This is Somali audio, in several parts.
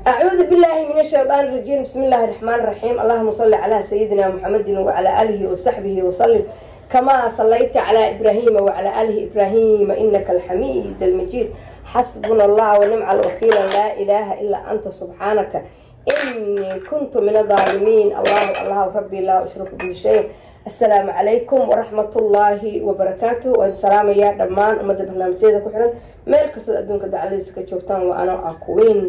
أعوذ بالله من الشيطان الرجيم بسم الله الرحمن الرحيم اللهم صل على سيدنا محمد وعلى آله وصحبه وسلم كما صليت على إبراهيم وعلى آله إبراهيم إنك الحميد المجيد حسبنا الله ونعم الوكيل لا إله إلا أنت سبحانك إني كنت من الظالمين الله الله ربي لا أشرك به شيء السلام عليكم ورحمة الله وبركاته والسلام يا دمان أمد برنامجيدا كحرن ميل كسد أدونك دعاليس كجوكتان وأنا أكوين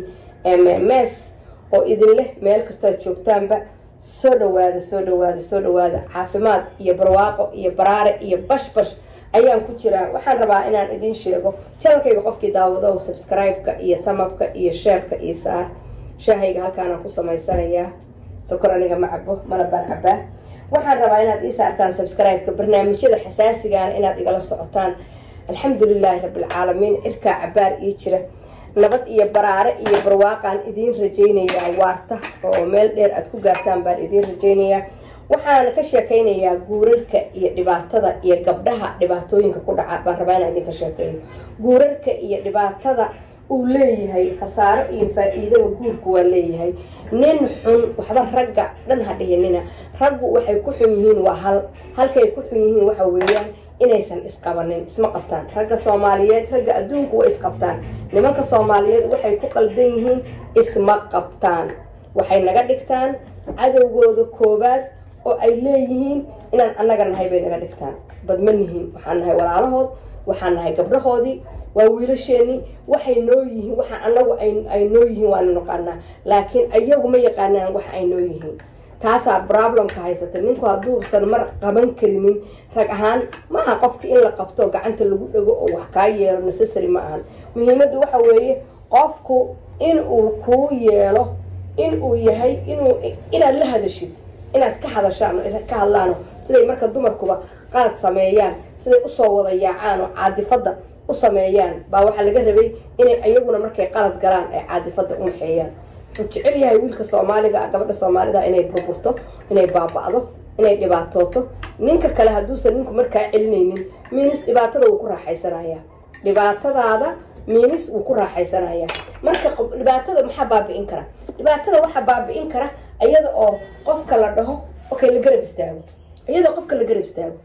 MMS oo idin leh meel kastaad joogtaanba soo dhawaada soo dhawaada soo dhawaada caafimaad iyo barwaaqo iyo baraare iyo bashbash ayaan ku jiraa waxaan rabaa inaan idin sheego janalkayga qofkii daawado subscribe-ka iyo thamabka iyo sheerka iyo saar shaahayga halkaanaan ku samaysanayaa sokor aniga ma cabo malabaan cabaa waxaan rabaa inaad ii saartaan subscribe-ka barnaamijyada xasaasigaana inaad igala socotaan alxamdulilaahi rabbilcaalamiin cirkaa cabaar ii jira nabad iyo baraare iyo barwaaqaan idiin rajaynayaa waarta oo meel dheer aad ku gaartaan baan idiin rajaynayaa waxaan ka sheekaynayaa guurarka iyo dhibaatada iyo gabdhaha dhibaatooyinka ku dhaca baan rabaa inaan idinka sheekeeyo guurarka iyo dhibaatada uu leeyahay khasaaro iyo faa-iidaba guurku waa leeyahay nin xun waxba ragga dhan ha dhihinina raggu waxay ku xun yihiin waa hal halkay ku xun yihiin waxa weeyaan inaysan isqabanin isma qabtaan ragga soomaaliyeed ragga adduunku way isqabtaan nimanka soomaaliyeed waxay ku qaldan yihiin isma qabtaan waxay naga dhigtaan cadowgooda koobaad oo ay leeyihiin inaan annaga nahay bay naga dhigtaan badma nihiin waxaan nahay walaalahood waxaan nahay gabdhahoodii waa wiilasheenii waxay noo yihiin waxaa anagu ay noo yihiin waanu naqaanaa laakiin ayagu ma yaqaanaan waxa ay noo yihiin taasaa problemka haysata ninku hadduusan mar qaban karinin rag ahaan maaha qofka in la qabto gacanta lagu dhego oo wax kaa yeelo necessary ma ahan muhiimaddu waxa weeye qofku in uu kuu yeelo in uu yahay inuu inaad la hadashid inaad ka hadashaan ka hadlaano siday marka dumarkuba qalad sameeyaan siday usoo wada yaacaan oo caadifadda u sameeyaan baa waxaa laga rabay inay ayaguna markay qalad galaan ay caadifadda u maxeeyaan wuxuu jecel yahay wiilka soomaaliga gabadha soomaalida inay burburto inay baaba'do inay dhibaatooto ninka kale hadduusan ninku markaa celinaynin miinis dhibaatada wuu ku raaxaysanayaa dhibaatadaada miinis wuu ku raaxaysanayaa marka dhibaatada maxaa baabi'in kara dhibaatada waxaa baabi'in kara iyada oo qofka la dhaho okay la garab istaago iyadoo qofka la garab istaago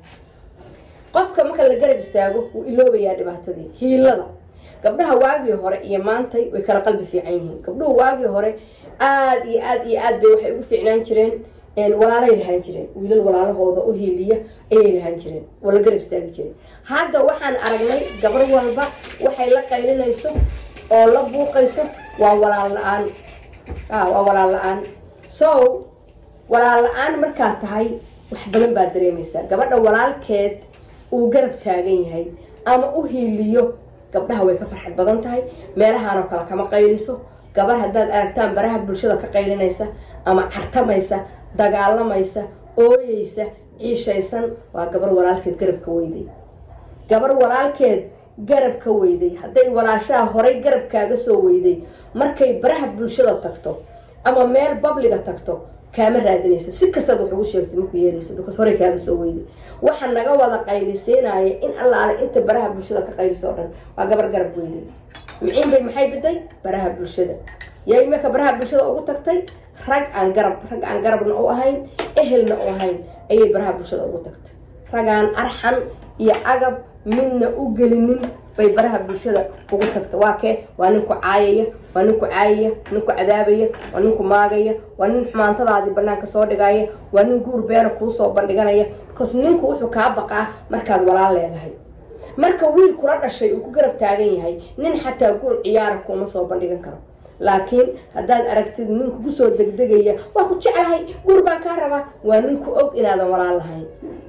qofka marka la garab istaago wuu iloobayaa dhibaatadii hiilada gabdhaha waagii hore iyo maantay way kala qalbi fiican yihiin gabdhuhu waagii hore aada iyo aada iyo aad bay waxay ugu fiicnaan jireen walaalay lahaan jireen wiilal walaalahooda u hiiliya ayay lahaan jireen oo la garab istaagi jireen hadda waxaan aragnay gabar walba waxay la qaylinayso oo la buuqayso waa walaal la-aan waa walaal la-aan so walaal la-aan markaa tahay wax badan baad dareemaysaa gabadha walaalkeed uu garab taagan yahay ama u hiiliyo gabdhaha way ka farxad badan tahay meelahaanoo kale kama qayliso gabar haddaad aragtaan baraha bulshada ka qaylinaysa ama cartamaysa dagaalamaysa ooyeysa ciishaysan waa gabar walaalkeed garab ka weyday gabar walaalkeed garab ka weyday hadday walaashaha horay garabkaaga soo weyday markay baraha bulshada tagto ama meel babliga tagto kaama raadinayso si kastaad wax ugu sheegtay maku yeelayso because horey kaaga soo weyday waxa naga wada qaylisiinaya in allaale inta baraha bulshada ka qayliso o dhan waa gabar garab weyday miciin bay maxay biday baraha bulshada yay marka baraha bulshada ugu tagtay rag aan garab rag aan garabna u ahayn ehelna u ahayn ayay baraha bulshada ugu tagtay ragaan arxan iyo agab midna u gelinin bay baraha bulshada ugu tagta waa kee waa ninku caayaya waa ninku caayaya ninku cadaabaya waa ninku maagaya waa nin xumaantadaadii banaanka soo dhigaya waa nin guur beena kuusoo bandhiganaya because ninku wuxuu kaa baqaa markaad walaal leedahay marka wiil kula dhashay uu ku garab taagan yahay nin xataa guur ciyaara kuuma soo bandhigan karo laakiin haddaad aragtid nin kugu soo degdegaya waa ku jeclahay guur baan kaa rabaa waa ninku og inaadan walaal lahayn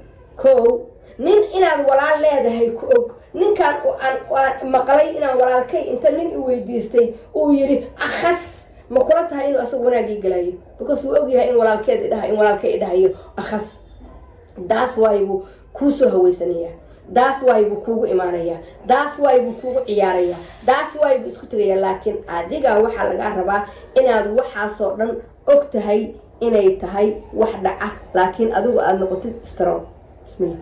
ko nin inaad walaal leedahay ku og ninkan aan maqlay inaan walaalkay inta nin i weydiistay uu yidhi akhas ma kula tahay inuu asagu wanaagii galayo because wuu ogyahay in walaalkeed idhaha in walaalkay idhahayo akhas daas waay buu kuusoo haweysanayaa daas waay buu kuugu imaanayaa daas waay buu kuugu ciyaarayaa daas waay buu isku tegayaa laakiin adiga waxaa lagaa rabaa inaad waxaasoo dhan og tahay inay tahay wax dhaca laakiin adigu aada noqotid strong bismillah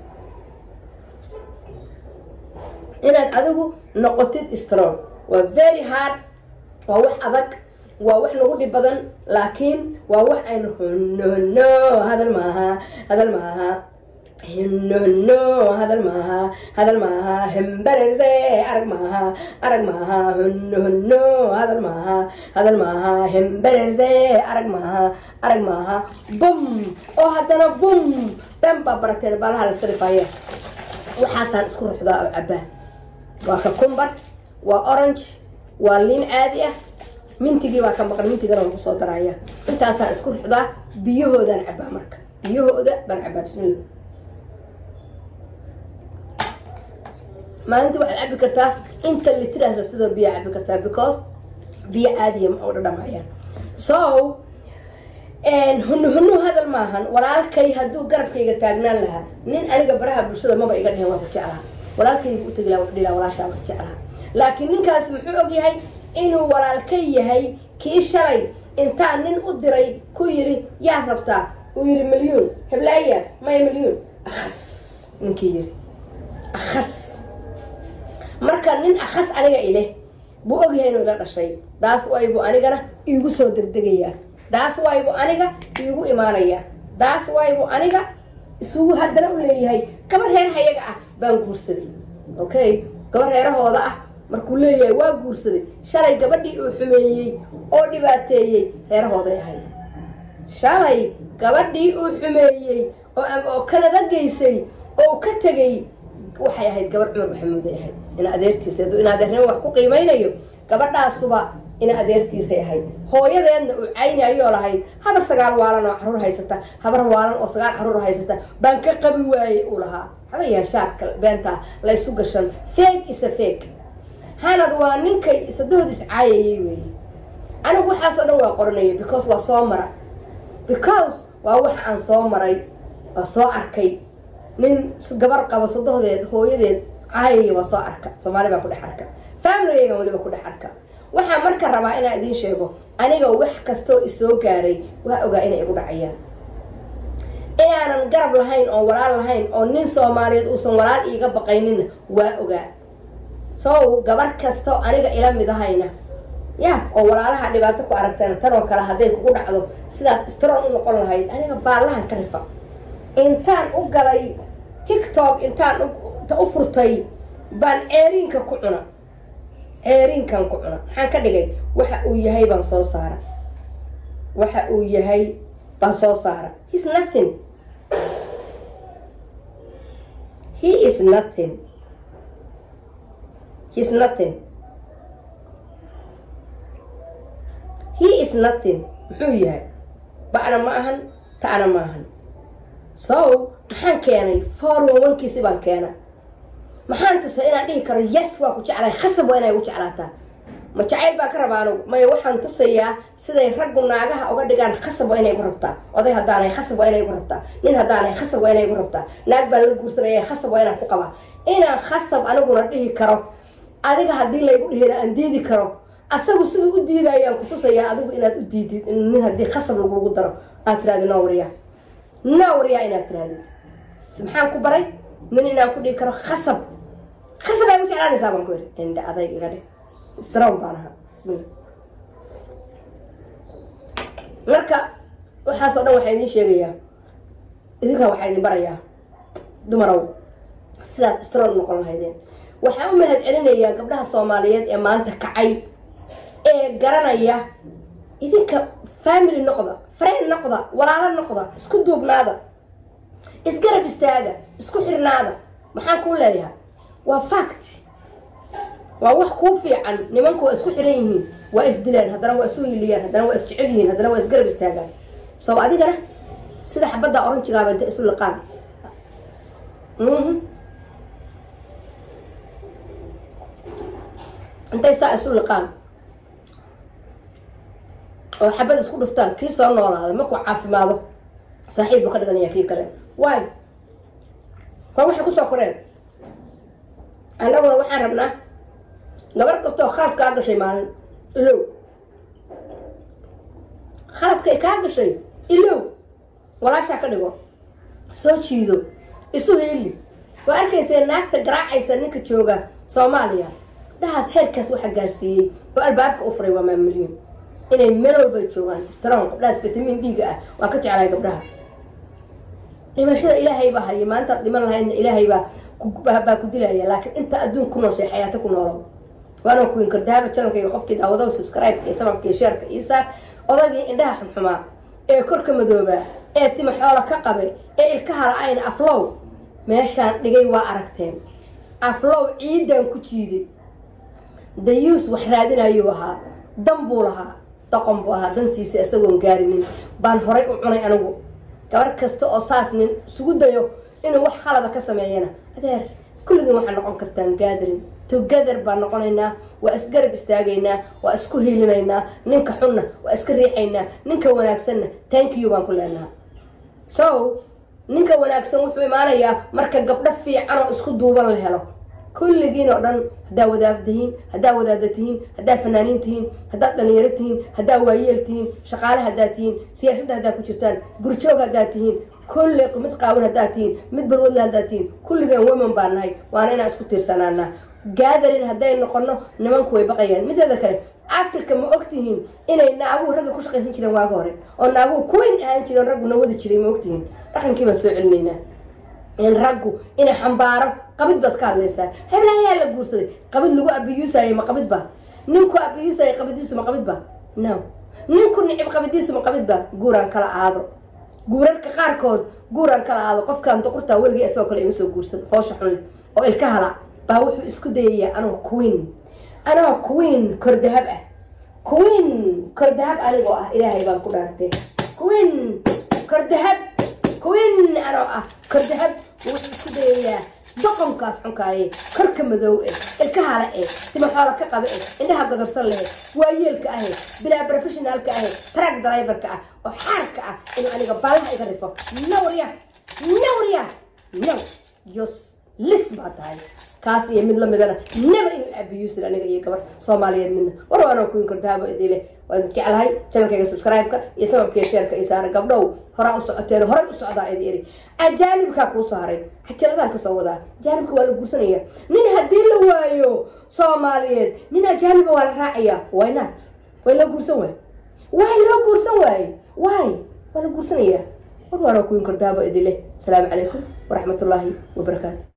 inaad adigu noqotid strong waa very hard waa wax adag waa wax nagu dhib badan laakiin waa wax aynu honono hadal maaha hadal maaha hinono hadal maaha hadal maaha hembererse arag maaha arag maaha hono hono hadal maaha hadal maaha hembererse arag maaha arag maaha bum oo haddana bum ben baa barateen baalaha la iska dhifaya waxaasaan isku ruxdaa oo cabaa waa kakumbar waa orange waa liin caadi ah mintigii baa ka maqan mintigana lagu soo daraya intaasaan isku ruxdaa biyahoodaan cabaa marka biyahooda baan cabaa bismillah maalintii waxaad cabi kartaa inta litiraas rabtidoo biyaa cabi kartaa because biyo caadiya ma oo dhadhamayaan so hunu hunu hadal maahan walaalkay hadduu garabkayga taagnaan lahaa nin aniga baraha bulshada maba iga dhihin waa ku jeclaha walaalkaygu u tegi laha wuxuu dhihi laha walaashaa waa jeclaha laakiin ninkaas muxuu og yahay inuu walaalkay yahay kii shalay intaa nin u diray ku yiri yaad rabtaa uu yiri milyuun heblaaya maya milyuun akhas ninkii yiri akhas marka nin akhas aniga ileh buu ogyahay inuu ila dhashay daas waybuu anigana iigu soo degdegayaa daas waybuu aniga iigu imaanayaa daas waybuu aniga isugu haddana u leeyahay gabar reerahayaga ah baan guursaday okay gabar reerahooda ah markuu leeyahay waa guursaday shalay gabadhii uu xumeeyey oo dhibaateeyey reerahooday ahayd shalay gabadhii uu xumeeyey oo kanada geysay oo ka tegay waxay ahayd gabar cumar maxamuuday ahayd ina adeertiisa hadduu ina adeernimo wax ku qiimaynayo gabadhaasuba ina adeertiisay ahayd hooyadeedna uu caynayoo lahayd habar sagaal waalan oo caruur haysata habar waalan oo sagaal caruur haysata baan ka qabi waayey uu lahaa habayahan shaarka beentaa la ysu gashan feeg isa feeg hanad waa ninkay isadood iscaayayay weeye anigu waxaasoo dhan waa qoranaya because waa soo mara because waa wax aan soo maray waa soo arkay nin gabar qabo sodohdeed hooyadeed caayaya waa soo arka soomaali baa ku dhex arka familigaygan waliba ku dhex arka waxaa marka rabaa inaan idiin sheego aniga wax kastoo isoo gaaray waa ogaa inay igu dhacayaan inaanan garab lahayn oo walaal lahayn oo nin soomaaliyeed uusan walaal iiga baqaynina waa ogaa so gabar kastoo aniga ila mid ahayna ya oo walaalaha dhibaato ku aragteen tan oo kale hadday kugu dhacdo sidaad strong u noqon lahayd aniga baallahan ka rifa intaan u galay tiktok intaan u furtay baan ceeriinka ku cuna ceeriinkan ku cuna maxaan ka dhigay waxa uu yahay baan soo saara waxa uu yahay baan soo saara he's nothing he is nothing he's nothing he is nothing muxuu yahay ba'na ma ahan ta'na ma ahan so maxaan keenay forwankiisi baan keena maxaan tusay inaan dhihi karo yes waa ku jeclahay khasab waa inay gu jeclaataa ma jacayl baan ka rabaa anugu maya waxaan tusayaa siday raggu naagaha uga dhigaan khasab waa inay gu rabtaa oday haddaanay khasab waa inay gu rabtaa nin haddaanay khasab waa inay gu rabtaa naag baan la guursanaya khasab waa inaan ku qabaa inaan khasab aniguna dhihi karo adiga haddii laygu dhihina aan diidi karo asagu siduu u diidayaan ku tusayaa adigu inaad u diidid nin haddii khasab lagugu daro aad tiraadi noo waryaa noo waryaa inaad tiraadid maxaan ku baray nin inaan ku dhihi karo khasab khasab ay u jeclaanaysaa baan ku yidhi indha adayg iga dhig strong baan ahaa bismillah marka waxaasoo dhan waxaa idiin sheegayaa idinkan waxaa idin barayaa dumarow sidaad strong noqon lahaydeen waxaan u mahad celinayaa gabdhaha soomaaliyeed ee maanta kacay ee garanaya idinka family noqda friend noqda walaalo noqda isku duubnaada isgarab istaaga isku xirnaada maxaan kuu leeyahay waa fact waa wax kuu fiican nimanku waa isku xiran yihiin waa isdilaan haddana waa isu hiliyaan haddana waa isjecel yihiin haddana waa isgarab istaagaan so adigana sida xabadda oranjigaaba inta isu liqaan intay saa isu liqaan oo xabad isku dhuftaan kii soo noolaada markuu caafimaado saaxiib buu ka dhiganaya kii kale waay waa waxay kusoo koreen annaguna waxaan rabnaa gabar kastoo khalad kaa gashay maalin ilow khaladkay kaa gashay ilow walaashaa ka dhigo soo jiido isu heeli waa arkaysee naagta garaacaysa ninka jooga soomaaliya dhahaas heerkaas waxa gaarsiiyey oo albaabka u furay waa maamulyin inay meel walba joogaan strong gabdhahaas vitamin d-ga ah waan ka jeclahay gabdhaha dhimashada ilaahay baa haya maalintaad dhiman lahaydna ilaahay baa baa ku dilaya laakiin inta adduun ku nooshay xayaato ku noolo waana kuwin kardaaba janalkayga qofkii daawado subscribe iyo tababkii sheerka iyo saar odagii indhaha xumxumaa ee korka madoobaa ee tima xoolo ka qabay ee ilkaha la-ayna aflow meeshaan dhigay waa aragteen aflow ciidan ku jiiday dayuus wax raadinayuu ahaa dan buu lahaa doqon buu ahaa dantiisa isagoon gaarinin baan horay u cunay anigu gabar kasta oo saas nin isugu dayo inuu wax khalada ka sameeyana adeer kulligiin waxaa noqon kartaan gathering together baan noqonaynaa waa isgarab istaagaynaa waa isku hiilinaynaa ninka xunna waa iska riixaynaa ninka wanaagsanna thank you baan ku leenaha so ninka wanaagsan wuxuu imaanayaa marka gabdho fiican oo isku duuban la helo kulligiin oo dhan haddaa wadaad tihiin haddaa wadaada tihiin haddaa fanaaniin tihiin haddaad dhalinyaro tihiin haddaa waayeel tihiin shaqaale haddaa tihiin siyaasadda haddaa ku jirtaan gurjoog haddaa tihiin kulli mid qaawan haddaa tihiin mid balwadla haddaa tihiin kulligeen women baa nahay waana inaan isku tiirsanaanaa gaadarin hadday noqono nimanku way baqayaan mideeda kale africa ma ogtihiin inay naaguhu ragga ku shaqaysan jireen waaga hore oo naaguhu kuwayn ahaan jireen raggu na wadi jiray ma ogtihiin dhaqankii baan soo celinaynaa in raggu inay xambaaro qabid baad ka hadlaysaa heblahayaa la guursaday qabid lagu abiyuusayo ma qabid ba ninku abiyuusayo qabidiisu ma qabid ba no ninku nicib qabidiisu ma qabid ba guuraan kala aado guurarka qaarkood guuraan kala aado qofkaan doqortaa weligii isagoo kale ima soo guursan foosha xun leh oo ilka hala baa wuxuu isku dayayaa anoo queen anoo queen kordahab ah queen kordahab anigoo ah ilaahay baan ku dhaartay queen kordahab queen anoo ah kordahab wuxuu isku dayayaa doqonkaas xunkaaye korka madow eh ilka hala eh tima xoola ka qaba eh indhaha godorsan leh waayeelka ahe bilaa professionaalka ahe track driverka ah oo xaarka ah inuu aniga baalaha iga rifo nawrya nawrya no jos lis baa tahay kaas iyo mid lamidana naba inuu abiyuusin aniga iyo gabar soomaaliyeed midna war waanoo kuwin kordaabo idile waad jeclahay janalkayga subscribe-ka iyo sababkiiyo sheerka iyo saara gabdhow horaa u socoteen horay u socdaa idi iri ajaanibkaa kuusoo haray xajaladaan kasoo wadaa ajaanibka waa la guursanaya nin haddii la waayo soomaaliyeed nin ajaaniba waa la raacayaa why not way loo guursan waay way loo guursan waaye way waa la guursanaya war waanoo kuwin kordaabo idile asalaamu calaykum waraxmatullaahi wabarakaatu